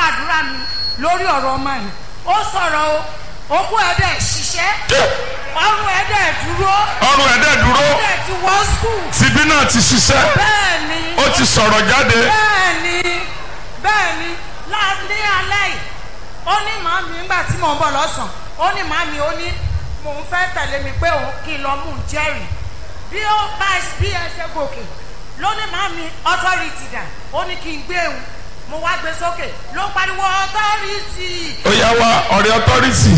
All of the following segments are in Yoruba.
gbàdúrà mi lórí ọ̀rọ̀ ọmọ yìí ó sọ̀rọ̀ o okú ẹ̀ dẹ̀ ṣiṣẹ́ ọrùn ẹ̀ dẹ̀ dúró ọrùn ẹ̀dẹ̀ dúró ó dẹ̀ ti wọ́ skul tìbí náà ti ṣiṣẹ́ bẹ́ẹ̀ ni ó ti sọ̀rọ̀ jáde bẹ́ẹ̀ ni bẹ́ẹ̀ ni láàrin alẹ́ yìí ó ní màmí nígbà tí mò ń bọ̀ lọ́sàn-án ó ní màmí ó ní mò ń fẹ́ tẹ̀lé mi pé òun kí n lọ mú un jẹ́rìí bí ó bá bí ẹ ṣe gòkè ló ní màmí authority dà ó ní kí n gbé òun mo wá gbé sókè ló pariwo authority ó yá wá ọ̀rẹ́ authority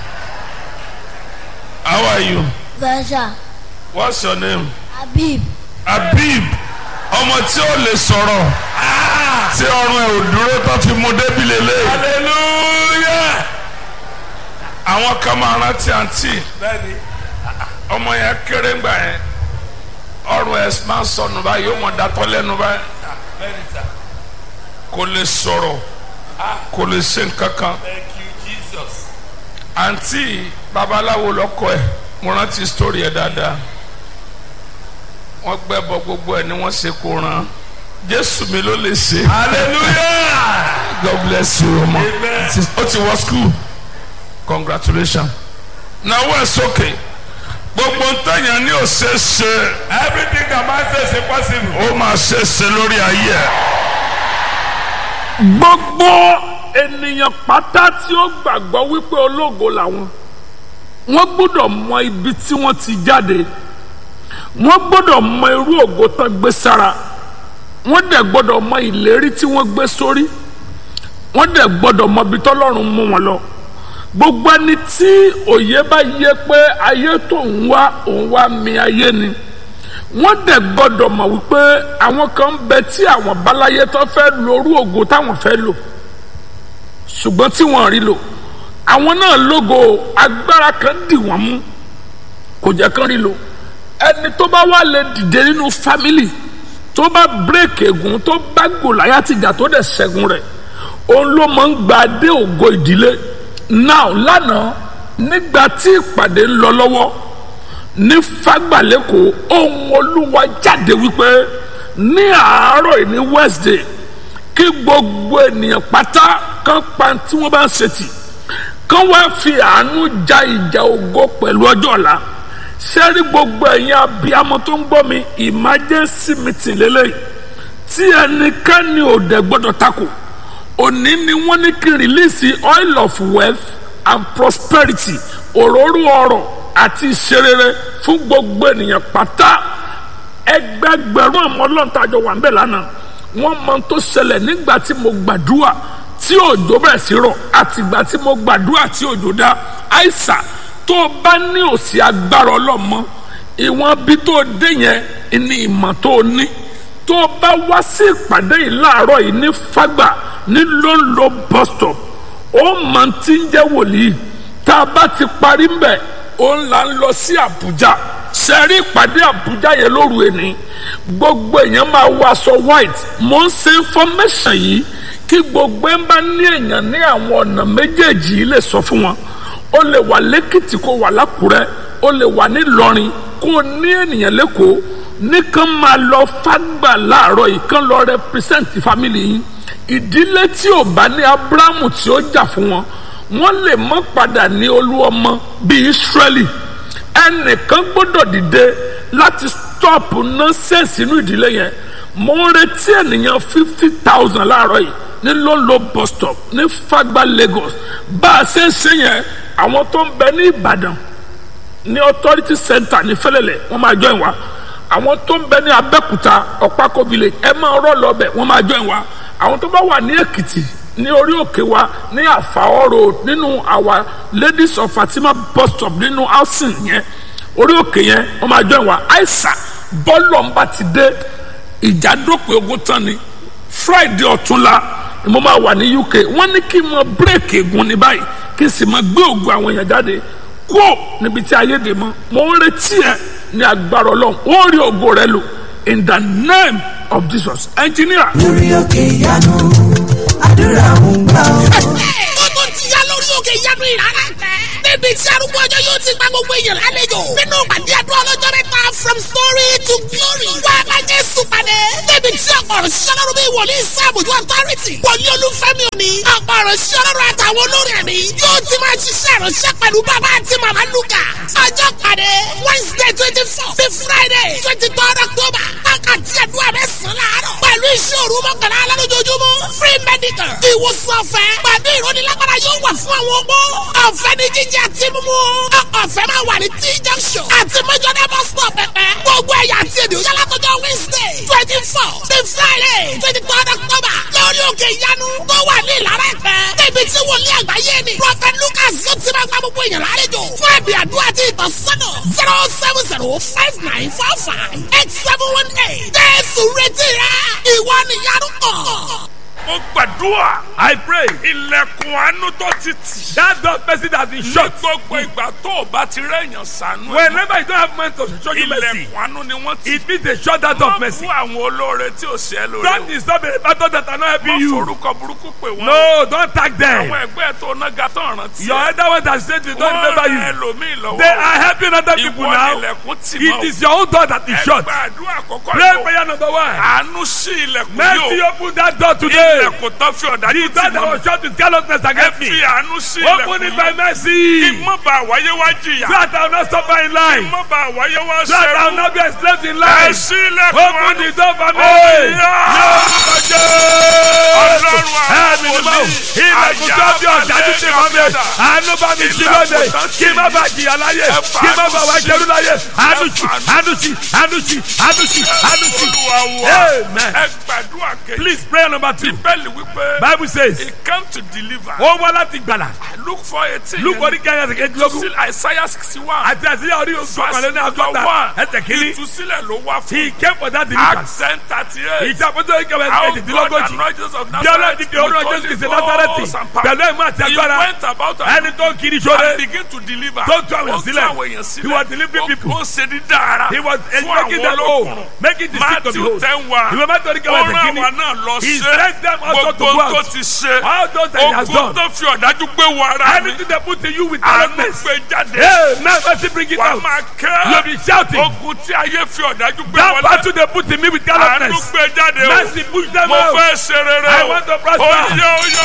how are you Versa what's your name Habib Habib ọmọ tí ó lè sọ̀rọ̀ tí ọrùn ẹ̀ ò dúró tó fi mú débi lélẹ̀ hallelujah àwọn kan máa rántí àǹtí bẹ́ẹ̀ni ọmọ yẹn kéré ńgbà yẹn ọrùn ẹ̀ máa ń sọnù báyìí yóò mọ̀ dátọ́ lẹ́nu báyìí bẹ́ẹ̀ni sà kò lè sọ̀rọ̀ kò lè ṣe nǹkan kan thank you jesus àǹtí babaláwo lọkọ ẹ̀ mo rántí sítórí ẹ̀ dáadáa wọ́n gbẹ́bọ gbogbo ẹ̀ ni wọ́n ṣe kó ran jésù mi ló lè ṣe hallelujah god bless you ọmọ Amen. ó ti wọ school congratulations náwó ẹ̀ sókè gbogbo ntẹ̀yàn ní ò ṣe é ṣe everything that man says is possible. ó máa ṣe é ṣe lórí ayé ẹ̀. gbogbo ènìyàn pátá tí ó gbàgbọ́ wípé ológo làwọn wọ́n gbọ́dọ̀ mọ ibi tí wọ́n ti jáde wọ́n gbọ́dọ̀ mọ irú ògo tán gbé sára wọ́n dẹ̀ gbọ́dọ̀ mọ ìlérí tí wọ́n gbé sórí wọ́n dẹ̀ gbọ́dọ̀ mọ ibi tọ́lọ́run mú wọn lọ gbogbo ẹni tí òye bá yé pé ayé tó ń wá òun wá mi ayé ni wọ́n dẹ̀ gbọ́dọ̀ mọ̀ wípé àwọn kan ń bẹ tí àwọn báláyé tó fẹ́ lo orú ògo táwọn fẹ́ lò ṣùgbọ́n tí wọ́n rí lò àwọn náà lógo agbára kan dì wọ́n mú kò jẹ́ kán rí lò ẹni tó bá wà lè dìde nínú fámìlì tó bá bírèkì ègún tó bá gòláyà tìjà tó dẹ̀ ṣẹ́gun rẹ̀ òun ló máa ń gba dé ògo ìdílé náà lánàá nígbà tí ìpàdé ń lọ lọ́wọ́ ní fagbalẹ́kọ̀ ohun olúwa jáde wípé ní àárọ̀ yìí ní wednesday kí gbogbo ènìyàn pátá kan pa tí wọ́n bá ń ṣètì kan wá fi àánú ja ìjà ògo pẹ̀lú ọjọ́ ọ̀la sẹ́rí gbogbo ẹ̀yin abiyamọ tó ń gbọ́ mi emergency meeting lélẹ́yìí tí ẹnikẹ́ni ò dẹ̀ gbọ́dọ̀ takò òní ni wọ́n ní kí rìlíìsì oil of wealth and prosperity òróró ọrọ̀ àti ìṣerere fún gbogbo ènìyàn pátá ẹgbẹgbẹ̀rún ọmọ ọlọ́ntàjọ wà ńbẹ̀ lánàá wọ́n mọ tó ṣẹlẹ̀ nígbà tí mo gbàdúrà tí òjò bẹ̀rẹ̀ sí rọ̀ àtìgbà tí mo gbàdúrà tí òjò dá àìsà tó o bá ní òsì agbára ọlọ́mọ ìwọ̀n bí tó o dé yẹn ní ìmọ̀ tó o ní tó o bá wá sí ìpàdé yìí láàárọ̀ yìí ní fágbà ní lóńlò bus stop ó máa ti ń jẹ́ wòlíì tá a bá ti parí ń bẹ̀ ó ń là ń lọ sí àbújá sẹ́rí ìpàdé àbújá yẹn lóru ẹni gbogbo èèyàn máa wọ aṣọ white mo ń ṣe information yìí kí gbogbo ẹ̀ ń bá ní èèyàn ní àwọn ọ̀nà méjèèjì yìí lè sọ fún wọn ó lè wà lẹ́kìtì kó wà lákùrẹ́ ó lè wà nílọrin kó ní ènìyàn lẹ́kọ̀ọ́ nìkan máa lọ fágbà láàárọ̀ yìí kán lọ represent family yìí ìdílé tí ò bá ní abrahamu tí ó jà fún wọn wọn lè mọ padà ní olú ọmọ bíi israeli ẹnìkan gbọ́dọ̀ dìde láti stop nonsense inú ìdílé yẹn mo ń retí ènìyàn fifty thousand láàárọ̀ yìí ní lolo bus stop ní fagba lagos bá a ṣe ń ṣe yẹn àwọn tó ń bẹ ní ìbàdàn ní authority center ní fẹlẹlẹ wọn máa join wa àwọn tó ń bẹ ní abẹ́kúta ọ̀pákó village ẹ máa rọ́ lọ bẹ̀ wọ́n máa join wa àwọn tó bá wà ní èkìtì ní orí òkè wa ní àfàọ́ road nínú àwa ladies of fatima bus stop nínú housing yẹn orí òkè yẹn wọ́n máa join wa àìsà bọ́ọ̀lù ọ̀nba ti dé ìjà dópin ogun tán ni friday ọ̀túnla ni mo máa wà ní uk wọ́n ní kí n mọ bírèkì egun ní báyìí kí n sì máa gbé ògùn àwọn èèyàn jáde kúò níbi tí ayé dè mọ́ mo ń retí ẹ ní agbára ọlọ́run ó rí ògo rẹ lò in the name of jesus engineer. lórí òkè ìyanu àdúrà ń gbà ọ́. ó tó ti yá lórí òkè ìyanu ìrara tẹ. níbi tí arúgbó ọjọ́ yóò ti gba gbogbo èèyàn lálejò. nínú pàdé àdúrà ọlọ́jọ́ mẹ́ta from story to glory. wá a bá jésù pàdé. níbi tí ọ̀pọ̀ ọ̀rọ̀ ṣiṣẹ́ lọ́rùn bí wòlíì sáàbùjú authority wòlíì olúfẹ́mi òní ọ̀pọ̀ ọ̀rọ̀ ṣiṣẹ́ lọ́rùn àtàwọn olórin ẹ̀mí yóò ti máa ṣiṣẹ́ ìránṣẹ́ pẹ̀lú bàbá àti màmá lukà ọjọ́ pàdé wednesday twenty four sí friday twenty third october wákàtí àdúrà mẹ́sàn-án láàárọ̀ pẹ̀lú iṣẹ́ òru mọ́kànlá alálójoojúmọ́ free medical ìwòsàn ọ̀fẹ́ pẹ̀lú ìrónilágbára yóò wà fún àwọn ọgbó ọ̀fẹ́ ní jíjẹ àti mímú ọ̀fẹ́ máa wà ní t junction àti mẹ́jọ́dá bus stop pẹ̀pẹ́ gbogbo ẹ̀yà àti èdè òyà látọjọ́ wednesday twenty four sí friday twenty third october lórí òkè ìyanu tó wà ní ìlara ẹ̀pẹ́ níbi tí wòlíì àgbáyé ni prophet lucas yóò ti máa gba gbogbo èèyàn lálejò fún ẹ̀bì àdúrà àti ìtọ́sọ́nà zero seven zero five nine four five eight seven one eight jésù retí rẹ ìwọ nìyanu kàn. mo gbàdúrà. I pray. ilẹ̀kùn àánú tó ti tì. that door person has been shut. ní gbogbo ìgbà tó o bá ti rẹ̀yàn sànú. whenever you don't have money to show you mercy. ilẹ̀kùn àánú ni wọ́n ti. it means they shut that door of mercy. wọ́n fún àwọn olóore tí ò ṣe é lóore. don't disturb the battle that are not helping you. wọ́n forúkọ burúkú pè wọ́n. no don't tag them. àwọn ẹgbẹ́ tó nága tó rántí. your elder one that said they don't remember you. wọ́n rẹ ẹlòmíì lọ́wọ́. they are helping other people now. ìwọ ilẹ̀kùn tì mọ́. it is your own door that is shut. ẹgbẹ́ àdúrà kọ́kọ́ Pray prayer number one. àánú sí ilẹ̀kùn Mercy yóò. open that door today. ilẹ̀kùn tó fi ọ̀dà The door that was shut with carelessness ẹ against me. fi àánú sí ilẹ̀kùn Open it yóò. by kí mercy. mọ́ bá wáyé wá jìyà. So that I will not suffer in kí life. mọ́ bá wáyé wá So that I will sẹ́rù. not be enslaved in ẹ life. sí ilẹ̀kùn Open àánú. the door for me. Ọlọ́run Ẹ̀mí ni mo ilẹ̀kùn tó bí ọ̀dájú ti mọ́ mi. Àánú bá mi sí lóde. Kí má bàa jìyà láyé. Kí má bàa wá jẹrú láyé. Àánú sí, àánú sí, àánú sí, àánú sí, àánú sí. Amen. ẹ gbàdúrà kejì. Please prayer number two. bíbélì wípé. Bible says, he came to deliver. ó wá láti gbàlà. look for eighteen. Luke orí kẹ́yìn ẹsẹ̀ kejìlélógún. still Isaiah sixty one. Àti àti orí ọ̀gbọ̀nlẹ́ ní àgọ́ta ẹsẹ̀ kìíní. ìtúsílẹ̀ ló wá fún. He came for that deliverance. accent thirty eight. Ìjàpótó ìkẹwẹ́ How ẹsẹ̀ God kejìdínlógójì. anointed of Bí ọlọ́run Nazareth ti fi orúkọ Jésù kìí ṣe Násárẹ́tì. Pẹ̀lú ìmọ̀ àti He agbára. went about Ẹni tó ń kiri and sóre. begin to deliver. Tó tú àwọn Ó tú sílẹ̀. àwọn èèyàn sílẹ̀. He was delivering Ó- people. Ó ń ṣe dídá ara. He was fún making àwọn them whole. olókùnrin. Making the sick to be Matthew whole. ten wa. Ìwé mẹ́tọ́ ní Ó kẹwẹ́ ẹsẹ̀ rán kìíní. àwa náà lọ He ṣe. sent them also to Gbogbo go tó out. ti ṣe. All those that he has Ogun done. tó fi ọ̀dájú gbé wọ ara mi. Anything they put in you with Àánú darkness. gbé jáde. Hey, now mercy bring it Wà á out. máa You'll kẹ́. be shouting. Ogun tí ayé fi ọ̀dájú gbé That wọlé. battle they put in me with Àánú carelessness. gbé jáde o. Mercy push them Mo out. fẹ́ ṣe rere I o. want to prosper. Oyè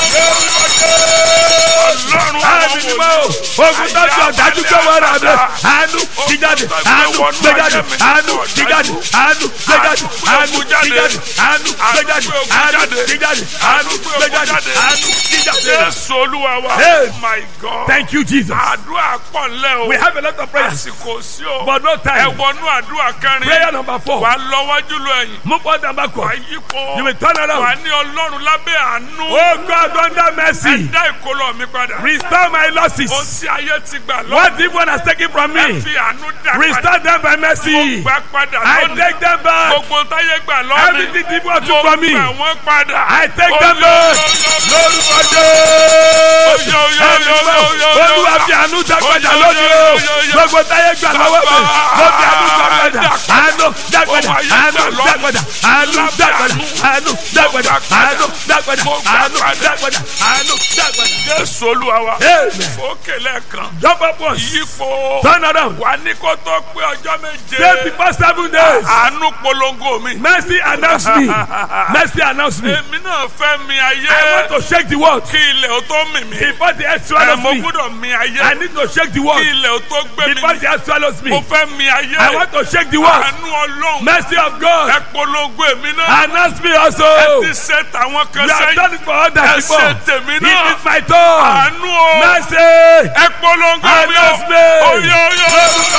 oyè Ọlọ́run Àmì ni mo. Ogun tó fi ọ̀dájú gbé wọ́n rà mí. Àánú ti jáde. Àánú gbé jáde. Àánú ti jáde. Àánú gbé jáde. Àánú ti jáde. Àánú gbé jáde. Àánú ti jáde. Àánú gbé jáde. Àánú ti jáde. Jésù Olúwa wa. Hey. My God. Thank you, Jesus. Àdúrà pọ̀ ńlẹ̀ o. We have a lot of prayers, Àsìkò sí o. but no Ẹ time. wọnú àdúrà kẹrin. Prayer number four. Wà á lọ́wọ́jú lọ ẹ̀yìn. Move on and Wà á backward. yípo. You will turn Wà á around. ní Ọlọ́run lábẹ́ àánú. Oh God, under mercy, Dá ìkólọ mi padà. restore my Ohun losses. tí ayé ti gbà lọ́wọ́. What evil has taken from Ẹ me, fi àánú dá padà. restore them by mercy. Gbà padà I lónìí. take them back. Gbogbo táyé gbà lọ́wọ́ mi. Everything evil took Mo from me, gbà wọ́n padà. I take Oyè, them back. oyè, oyè. lórúkọ Jésù. Oyè, oyè, oyè, oyè, oyè, oyè. Olúwa fi àánú dágbàjà Oyè, lónìí oyè, o. oyè, oyè. Gbogbo táyé gbà lọ́wọ́ mi. Mo fi àánú dágbàjà. Àánú dágbàjà. Àánú dágbàjà. Àánú dágbàjà. Àánú dágbàjà. Àánú dágbàjà. Àánú dágbàjà. Àánú dágbàjà. Jésù Olúwa wa. Amen. Fókè lẹ́ẹ̀kan. Jump up once. Yípo. Turn around. Wà ní kó tó pé ọjọ́ méje. Say before seven days. Àánú polongo mi. Mercy announce me. Mercy announce me. Èmi náà fẹ́ mi ayé. I want to shake the world. Kí ilẹ̀ ó tó mì mí. Before the earth Ẹ swallows mo me. gbúdọ̀ mi ayé. I need to shake the Kí world. ilẹ̀ ó tó gbé mi. Before the earth swallows me. Mo fẹ́ mi ayé. I want to shake the world. Àánú Ọlọ́run. Mercy of God. Ẹ polongo èmi náà. Announce me also. Ẹ ti ṣe tàwọn kan You have sẹ́yìn. done it for others Ẹ before. ṣe tèmi It náà. is my turn. Àánú o. Mercy. Ẹ polongo mi o. Announce me. Oyè oyè.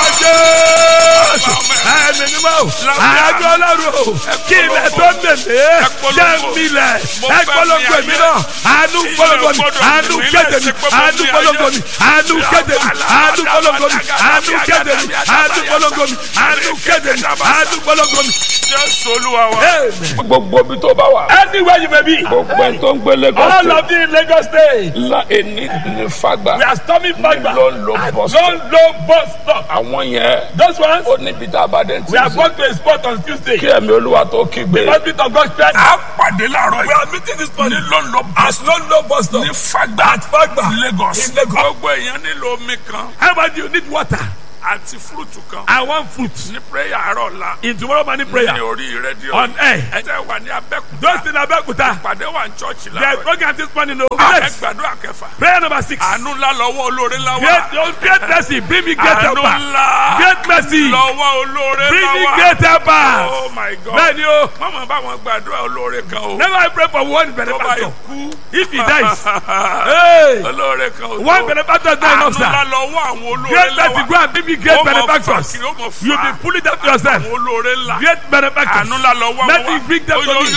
Jésù. Ẹ̀mí ni mo. Àájọ ọlọ́run o. Kí ilẹ̀ tó mèmé. Jẹ́ milẹ̀. Ẹ polongo èmi náà. Àánú polongo mi. Àánú kéde mi. Àánú polongo mi. Àánú kéde mi. Àánú polongo mi. Àánú kéde mi. Àánú polongo mi. Àánú kéde mi. Àánú polongo mi. Jésù Olúwa wa. Amen. gbogbo ibi tó bá wà. Anywhere you may be. gbogbo ẹni tó ń gbé Lagos All State. of you in Lagos State. la eni ní fagbá. We are storming Fagba. ló ń lo bus stop. Don't low bus stop. àwọn yẹn. Those ones, ó níbi tá a bá dé ti we are sè. going to a spot on Tuesday. kí ẹ̀mí olúwa tó kígbe. Hospital of God's Church. A pàdé láàárọ̀ We yìí. are meeting this morning Ní London at London bus stop. ní Fagba. At Fagba. Lagos. In Lagos. Gbogbo èèyàn nílò omi kan. How about you need water? àti fúrúùtù kan I want fruit ní prayer àárọ̀ ọ̀la in tomorrow morning ní prayer orí rédíò on air. ẹ tẹ́ wà ní abẹ́kúta Those in Abeokuta, pàdé wà ní chọ́ọ̀chì there's láàárọ̀ program this morning. No, ẹ yes. gbàdúrà kẹfà Prayer number six. àánú ńlá lọ́wọ́ olóore ńlá wà Great, oh, great mercy, bring me great àánú helper. ńlá Great mercy, lọ́wọ́ olóore bring ńlá me wà great helper. oh my god Bẹ́ẹ̀ni o, mọ̀mọ́ bá wọn gbàdúrà olóore kan o never I pray for one tó bá benefactor. ikú If he dies, hey, olóore kan o one benefactor is not àánú enough, ńlá sir. lọ́wọ́ àwọn olóore Great ńlá mercy, wà go and bring me great Ó mọ̀ benefactors. fà kí ó mọ̀ fà. You'll be pulling them to yourself. àwọn olóore ńlá Great benefactors. àánú ńlá lọ́wọ́ Mercy, wọn bring them to me.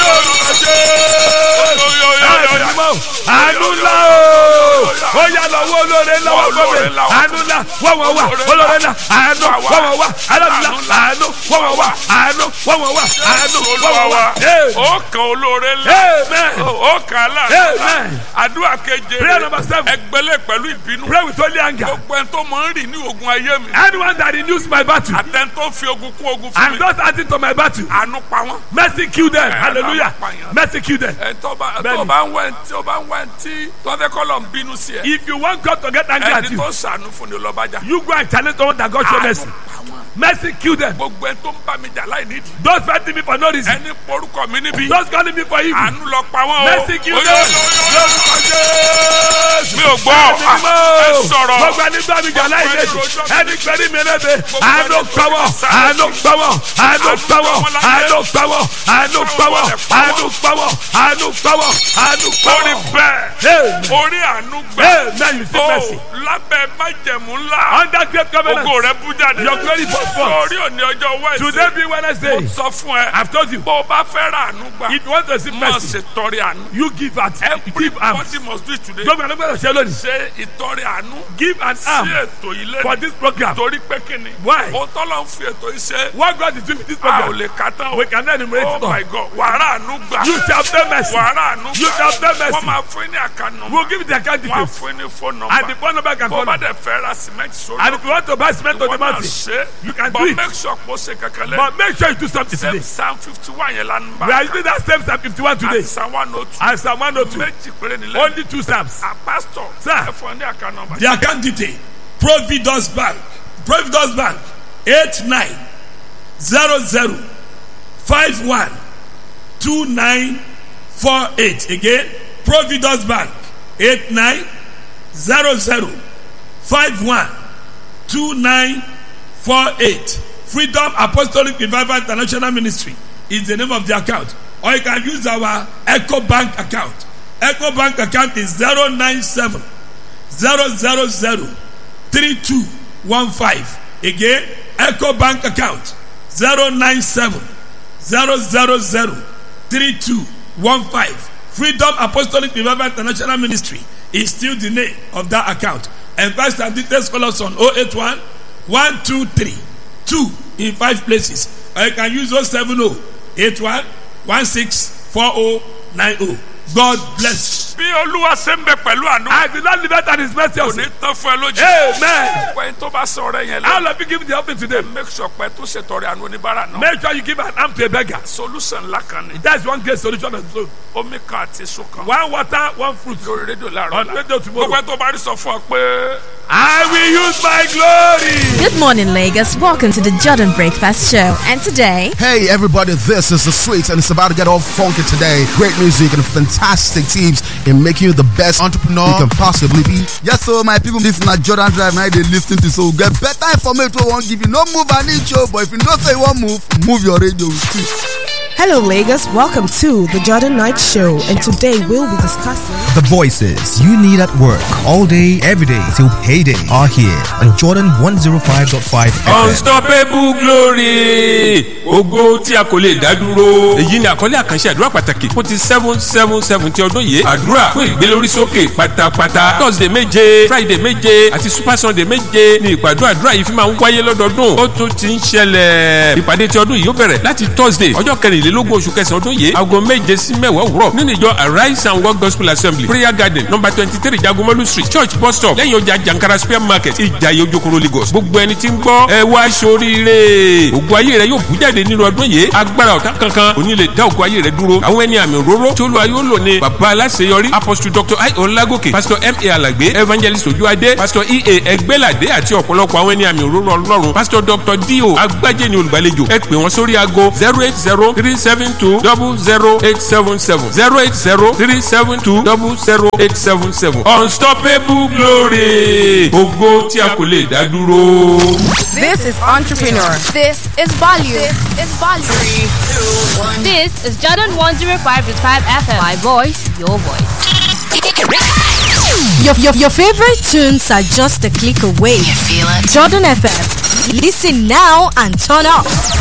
Yo-yo-yo-yo-yo-yo-yo-yo-yo. àánú ńlá o ó yà lọ́wọ́ olóore ńlá wà Olóore gbọ́dọ̀ ńlá wà. àánú ńlá wọ́n wọ́n wà olóore ńlá àánú wọ́n wọ́n wà alábìlá àánú wọ́n wọ́n wà àánú wọ́n wọ́n wà àánú wọ́n Olúwa wọ́n wà. wa Amen. ó kan olóore ńlá Amen. ó kan aláàánú Amen. àdúrà keje Prayer number seven. ẹgbẹ́lẹ̀ pẹ̀lú ìbínú Pray with holy anger. gbogbo ẹni tó máa ń rìn ní ogun ayé mi Anyone that renews my battle àtẹni tó fi ogun kún ogun fún and mi those adding to my battle, àánú pa wọ́n. mercy kill them. Amen. Hallelujah. Mercy kill them. ẹ tó bá Bẹ́ẹ̀ni. tó bá ń wẹ̀ tí ó bá ń wẹ̀ tí tó fẹ́ kọ́ lọ ń bínú sí ẹ If you want God to get angry at ẹni you, tó sànú fún ni lọ́bàjá you go and challenge someone that God show mercy. Mercy kill them. gbogbo ẹni tó ń bá mi jà láì nídìí Those fighting me for no reason. ẹni porúkọ mi níbí Those calling me for evil. àánú lọ pa wọ́n o. Mercy kill Oyo, them. oyo, oyo, oyo. mi ò gbọ́ ẹ sọ̀rọ̀ gbogbo ẹni gbọ́ mi jà láì lẹ́sìn ẹni gbẹ́rí mi lẹ́sẹ̀ àánú pawọ́ àánú pawọ́ àánú pawọ́ àánú pawọ́ àánú pawọ́ àánú pawọ́ àánú pawọ́ àánú orí pawọ́. bẹ́ẹ̀ orí àánú gbẹ Amen. You see o mercy. lábẹ́ májẹ̀mú ńlá Under great covenant. ògo rẹ bú jáde Your glory burst forth. orí òní ọjọ́ Today wẹ́ẹ̀sì be Wednesday. sọ fún ẹ I've told you. bó o bá fẹ́ ra àánú gbà If you want to see máa mercy, ṣètọrẹ àánú you give at give arms. everybody must do it today Gbogbo ẹni gbọ́dọ̀ ṣe lónìí. ṣe ìtọrẹ àánú Give an sí arm ètò yìí for lẹ́nu this program. torí pé kíni Why? o tọ́lọ̀ ń fi ètò yìí ṣe What God is doing with this a ò program, lè ka tán o we cannot enumerate oh it all. my god wàrà àánú gbà You shall obtain mercy. wàrà àánú You gbà shall obtain mercy. wọ́n máa fún ní àkànnà We'll give you the account wọ́n á details. fún ní fóònù And the nọ́mbà phone number can bó call bá you. dẹ̀ fẹ́ ra cement sórí And if you want to buy cement on the wọ́n náà mountain, ṣe you can but do it. make sure kó ṣe kankan lẹ́nu But make sure you do something same today. psalm fifty one yẹn lánàá bá We are using that same Psalm 51 today. àti psalm one oh two And Psalm 102. méjì péré nílẹ̀ Only two Psalms. a pastor Sir. ẹ fún ọ ní àkànnà nọ́mbà The account detail. Providus Bank. Providus Bank. 89 00 51 2948. Again, Providus Bank. 89 00 51 2948. Freedom Apostolic Revival International Ministry is the name of the account. Or you can use our Echo Bank account. Echo Bank account is 097 000 3215. Again, Echo Bank account 097 000 3215. Freedom Apostolic Revival International Ministry is still the name of that account. And Pastor details call us on 081 123 2 in five places. Or you can use 070 81 164090. God bless bí olúwa ṣe ń bẹ pẹ̀lú àánú you. I will not live out his mercy. kò ní tán fún ẹ lójú Amen. pẹ̀lú tó bá sọ ọ̀rẹ́ yẹn All lẹ́nu of you give the offering today. make sure pé tó ṣètọrẹ àánú oníbàárà náà Make sure you give an arm to a beggar. solution ńlá kan ni That's one great solution. of the soul. omi kan àti èso kan One water, one fruit. lórí rédíò On láàárọ̀ radio gbogbo tomorrow. ẹ tó bá rí sọ fún ọ pé. I will use my glory. Good morning, Lagos. Welcome to the Jordan Breakfast Show. And today, Hey everybody, this is the Sweets and it's about to get all funky today. Great music and fantastic teams in making you the best entrepreneur you can possibly be. Yes, so my people, this na Jordan Drive now they lis ten to so get better information wey wan give you. No move an inch o, but if you know say you wan move, move your radio with it. Hello, Lagos. Welcome to the Jordan Night Show, and today we'll be discussing. The voices you need at work all day, every day till payday are here on Jordan 105.5 FM. unstoppable glory ògo tí a kò lè dá dúró. èyí ni àkọlé àkànṣe àdúrà pàtàkì fún ti seven seven seven ti ọdún yìí àdúrà fún ìgbélórísókè pátápátá thursday méje friday méje àti super sunday méje ni ìpàdé àdúrà yìí fi máa ń wáyé lọ́dọọdún ó tún ti ń ṣẹlẹ̀ ìpàdé ti ọdún yìí ó bẹ̀rẹ̀ láti thursday ọjọ́ kẹrìnlélógún kẹrìnlélógún oṣù kẹsàn-án ọdún yìí aago méje sí mẹ́wàá òwúrọ̀ nínú ìjọ arise and work gospel assembly prayer garden number twenty three jagomolu street church bus stop lẹ́yìn ọjà jankara square market ìjàyè ojokoro lagos gbogbo ẹni tí ń gbọ́ ẹ wá sóríire ògùn ayé rẹ yóò bú jáde nínú ọdún yìí agbára ọ̀tá kankan kò ní lè dá ògùn ayé rẹ dúró àwọn ẹni àmì òróró tí olúwa yóò lò ní bàbá aláṣeyọrí apostle dr i olagoke pastor m a alagbe evangelist ojuade pastor e a ẹgbẹ́ládé àti ọ̀pọ̀lọpọ̀ àwọn ẹni àmì òróró ọlọ́run pastor dr dio agbájé ni olùgbàlejò ẹ pè wọ́n sórí aago zero eight zero three seven two double zero eight seven seven zero eight zero three seven two double zero eight seven seven unstoppable glory ògo tí a kò lè dá dúró. This is Entrepreneur. This is value. This is value. Three, two, one. This is Jordan 105.5 FM. My voice, your voice. Your, your, your favorite tunes are just a click away. You feel it? Jordan FM. Listen now and turn up.